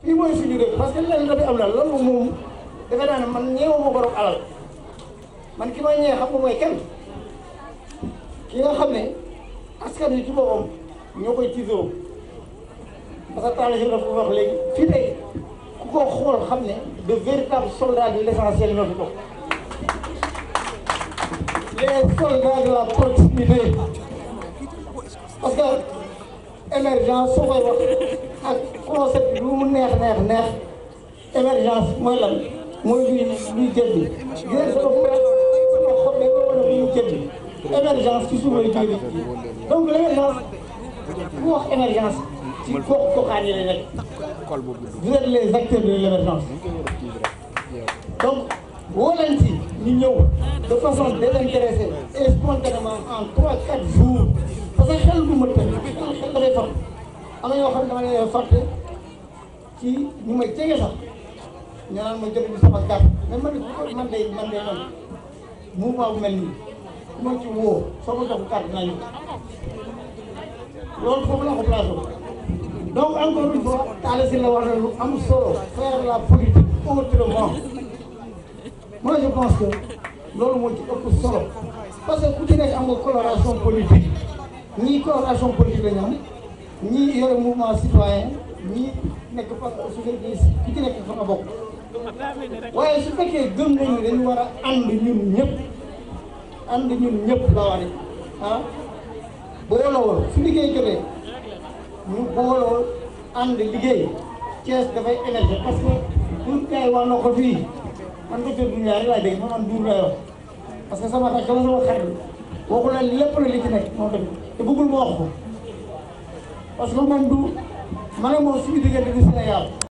fii mooy suñu dëkk parce que lenn dafay am la loolu moom defe naa ne man ñeewu ma borom alal man ki may ñee xam nga mooy kenn ki nga xam ne askan wi ci boppam ñoo koy tiisoo parce que taal dafa ko wax léegi fii tey ku ko xool xam ne de véritables soldats de l'essentiel ñoo fi toog les soldats de la proximité parce que émergence soo koy wax ak concept lu mu neex neex neex émergence mooy lan mooy luy luy jëndi gis sama sama xob bi nga wane luy jëndi émergence ci suuf lay jógee donc l'émergence ku wax émergence ci gox goxaan yi la nekk vous êtes les acteurs de l'émergence donc woo leen ci ñu ñëw de façon désintéressée et spontanément en trois quatre jours parce que xel du ma tënk xel dafay fàtt am na ñoo xam ne dama leen fàtte ci ñu may jege sax ñu naan ma jot ñu sama carte mais man de man de man de man mouvement bu mel nii ku ma ci woo soo ma jox carte nañu loolu foofu la ko placé donc encore une fois Talla Sylla wax na lu am solo faire la politique autrement moi je pense que loolu moo ci ëpp solo parce que ku ci nekk am nga coloration politique ñii coloration politique la ñu am ñii yore mouvement citoyen ñii nekk parce que su fekkee ku ci nekk fa nga bokk waaye su fekkee gëm nañu dañu war a ànd ñun ñëpp ànd ñun ñëpp la wax ah booloo su liggéey jotee ñu booloo ànd liggéey Thiès dafay émerger parce que pour kay wax na ko fii man docteur Doumbia rek laa dégg ma man duur lay wax parce que sama rakk la sama xarit waxu la lépp la li ci nekk moom tamit te bëggul ma wax ko parce que man du ma ne moom suñu diggante du Sénégal